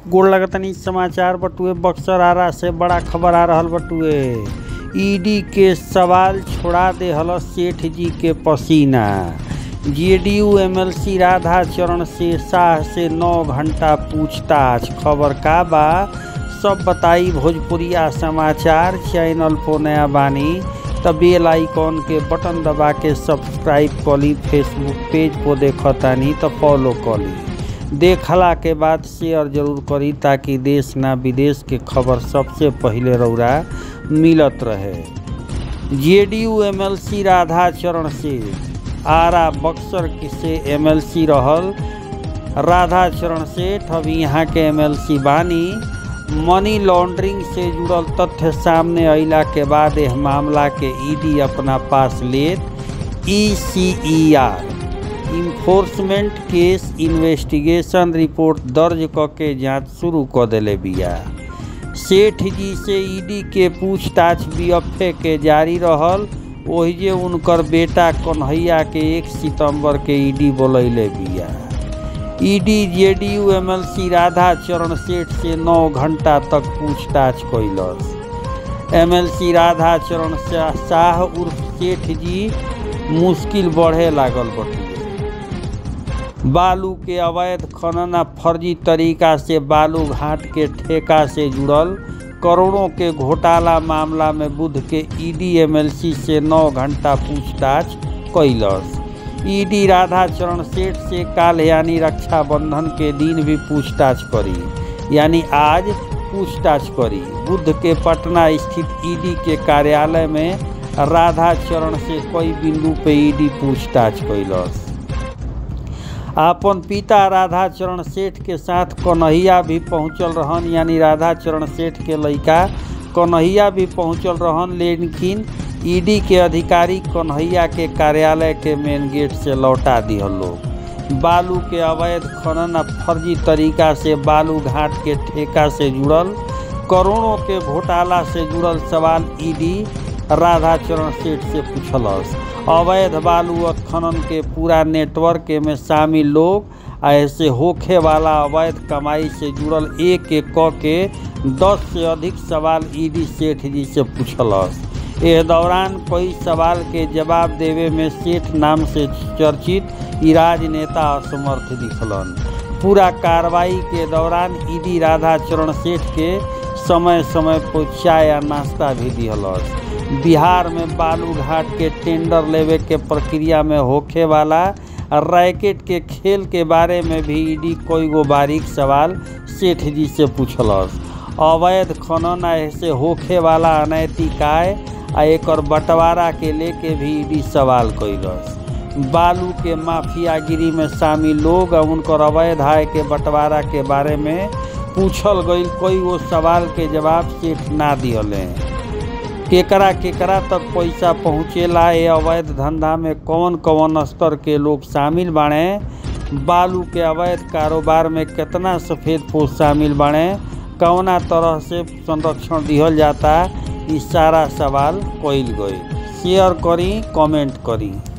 गोड़ लगतनी समाचार बटुए बक्सर आरा से बड़ा खबर आ रहल बटुए ईडी के सवाल छोड़ा दे हल सेठ जी के पसीना जेडीयू एमएलसी राधा चरण से शाह से नौ घंटा पूछताछ खबर का बा सब बताई भोजपुरिया समाचार चैनल पर नया बानी त बेल आइकॉन के बटन दबा के सब्सक्राइब कली फेसबुक पेज पर देखतानी तो फॉलो कली देखला के बाद शेयर जरूर करी ताकि देश ना विदेश के खबर सबसे पहिले रौरा मिलत रहे जेडीयू एमएलसी राधा चरण से आरा बक्सर से एमएलसी रहल राधा चरण सेठ अभी यहाँ के एमएलसी बानी मनी लॉन्ड्रिंग से जुड़ल तथ्य सामने अइला के बाद यह मामला के ईडी अपना पास लेत ECIR enforcement case investigation report दर्ज क के जांच शुरू क देले बिया सेठ जी से ईडी के पूछताछ बीएफए के जारी रहल ओहिजे उनकर बेटा कन्हैया के एक सितंबर के ईडी बोलैले बिया ईडी जेडीयू एमएलसी राधा चरण सेठ से नौ घंटा तक पूछताछ कैलस एमएलसी राधा चरण शाह उर्फ सेठ जी मुश्किल बढ़े लागल बटुए बालू के अवैध खनन आ फर्जी तरीका से बालू घाट के ठेका से जुड़ल करोड़ों के घोटाला मामला में बुध के ईडी एमएलसी से नौ घंटा पूछताछ कैलस ईडी राधा चरण सेठ से काल यानी रक्षाबंधन के दिन भी पूछताछ करी यानी आज पूछताछ करी बुध के पटना स्थित ईडी के कार्यालय में राधा चरण से कई बिंदु पे ईडी पूछताछ कैलस आपन पिता राधा चरण सेठ के साथ कन्हैया भी पहुंचल रहन यानी राधा चरण सेठ के लड़का कन्हैया भी पहुंचल रहन लेकिन ईडी के अधिकारी कन्हैया के कार्यालय के मेन गेट से लौटा दिहल लोग बालू के अवैध खनन आ फर्जी तरीका से बालू घाट के ठेका से जुड़ल करोड़ों के घोटाला से जुड़ल सवाल ईडी राधा चरण सेठ से पूछलस अवैध बालू खनन के पूरा नेटवर्क में शामिल लोग ऐसे होखे वाला अवैध कमाई से जुड़ल एक एक क के दस से अधिक सवाल ईडी सेठ जी से पूछलस एह दौरान कई सवाल के जवाब देवे में सेठ नाम से चर्चित ई राजनेता असमर्थ दिखलन पूरा कार्रवाई के दौरान ईडी राधा चरण सेठ के समय समय पर चाय या नाश्ता भी दिहलस बिहार में बालू घाट के टेंडर लेवे के प्रक्रिया में होखे वाला रैकेट के खेल के बारे में भी ईडी कोई गो बारीक सवाल सेठ जी से पूछलस अवैध खनन ऐसे होखे वाला अनैतिक आय आ एक बंटवारा के लेके भी ईडी सवाल कैलस बालू के माफियागिरी में शामिल लोग और उनकर अवैध आय के बंटवारा के बारे में पूछल गई कोई वो सवाल के जवाब सेठ ना दिहले केकरा केकरा तक पैसा पहुँचेला ये अवैध धंधा में कौन कौन स्तर के लोग शामिल बाड़े बालू के अवैध कारोबार में कितना सफ़ेद पोष शामिल बाड़े कौना तरह से संरक्षण दिहल जाता ई सारा सवाल कइल गई शेयर करी कमेंट करी